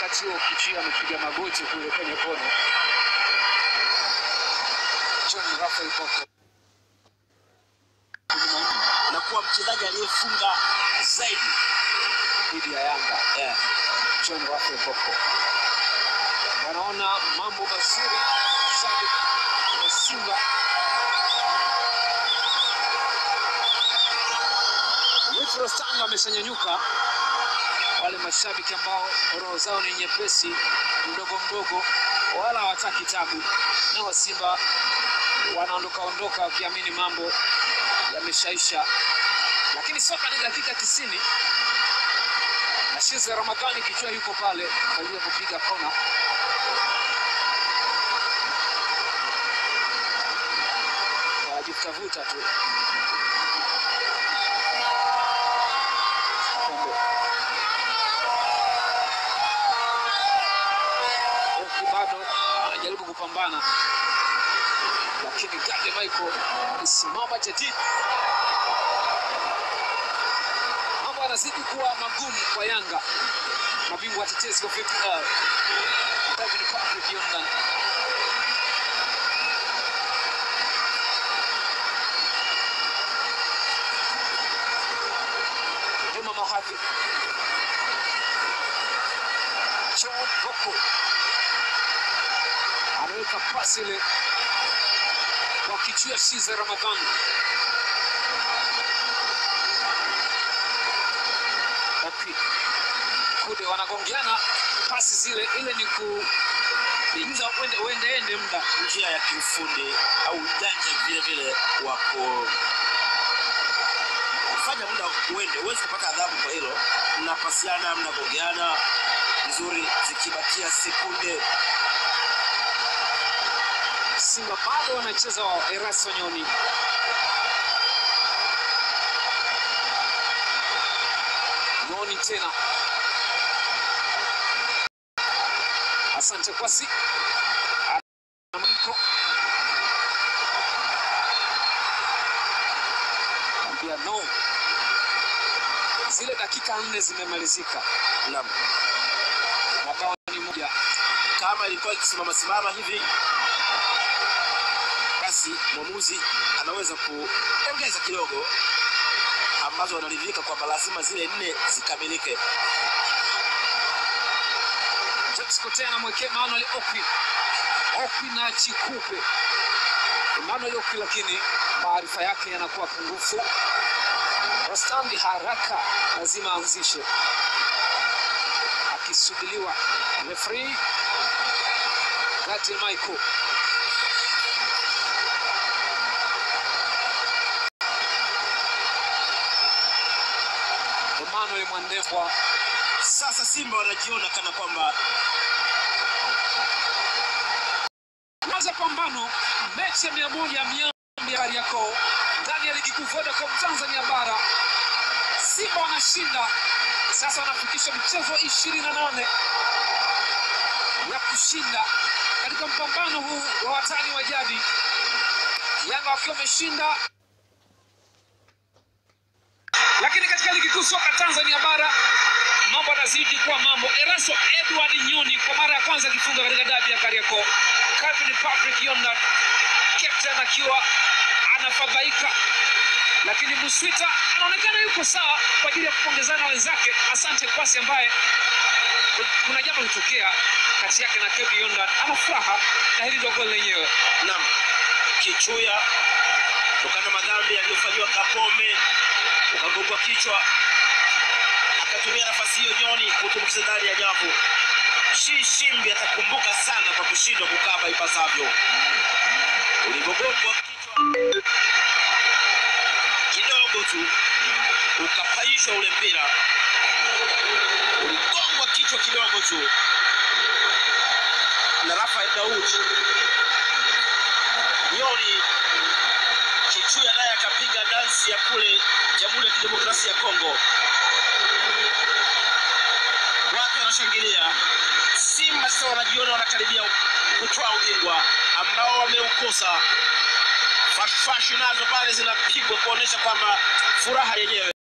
wakati huo Kichia amepiga magoti kule kwenye kona. John Rafael Boko na kuwa mchezaji aliyefunga zaidi dhidi ya Yanga. yeah. John Rafael Boko wanaona mambo mazuri mashabiki wa Simba Wifro Stanga ameshanyanyuka. Wale mashabiki ambao roho zao ni nyepesi mdogo mdogo, wala hawataki tabu, na wa Simba wanaondoka ondoka wakiamini mambo yameshaisha, lakini soka ni dakika tisini. Nashize Ramadhani kichwa yuko pale kwa ajili ya kupiga kona. Wanajitafuta tu Kombe. Oki bado anajaribu kupambana, lakini Gade Michael alisimama jadidi. Mambo yanazidi kuwa magumu kwa Yanga, mabingwa watetezi wa VPL. David Patrick Yondan Juma Mahadi John Boko anaweka pasi ile kwa kichwa Shiza Ramadhani. Opi Kude wanagongeana pasi zile, ile ni ku ni muda uende uende ende muda njia ya kiufundi au ujanja vile vile wa ku- kufanya muda uende. Huwezi kupata adhabu kwa hilo. Mnapasiana, mnagogeana vizuri, zikibakia sekunde Simba bado wanacheza wao. Erasto Nyoni Nyoni tena, asante Kwasi Amiko ambia no, zile dakika nne zimemalizika, Naam. mabao ni moja. kama ilikuwa ikisimama simama hivi, basi mwamuzi anaweza kuongeza kidogo, ambazo anaridhika kwamba lazima zile nne zikamilike. James Kotea anamwekea Emmanuel Okwi, Okwi na Chikupe. Emmanuel Okwi, lakini maarifa yake yanakuwa pungufu. Rostandi haraka lazima aanzishe, akisubiriwa refri Gadi Michael Emmanuel Mwandembwa Sasa Simba wanajiona kana kwamba Mwanza pambano mechi ya mia moja ya miambi ya Kariakoo ndani ya ligi kuu Vodacom Tanzania bara. Simba wanashinda sasa, wanafikisha mchezo wa ishirini na nane ya kushinda katika mpambano huu wa watani wa jadi, Yanga wakiwa wameshinda lakini katika ligi kuu soka Tanzania bara mambo yanazidi kuwa mambo. Eraso Edward Nyoni kwa mara ya kwanza akifunga katika dabi ya Kariakoo. Calvin Patrick Yondan captain akiwa anafadhaika, lakini Muswita anaonekana yuko sawa kwa ajili ya kupongezana na wenzake. Asante Kwasi ambaye kuna jambo litokea kati yake na Kevin Yondan, ana furaha na hili ndio goli lenyewe. nam kichuya kutokana na madhambi aliyofanyiwa Kapombe, ukagongwa kichwa, akatumia nafasi hiyo Nyoni kutumbukiza ndani ya nyavu. Shi Shimbi atakumbuka sana kwa kushindwa kukaba ipasavyo. Ulivyogongwa kichwa kidogo tu, ukapaishwa ule mpira, uligongwa kichwa kidogo tu na Rafael Daud Nyoni Kichuya naye akapiga dansi ya kule Jamhuri ya Kidemokrasia ya Kongo. Watu wanashangilia. Simba sasa wanajiona wanakaribia kutwaa ubingwa ambao wameukosa. Fashfashi nazo pale zinapigwa kuonesha kwamba furaha yenyewe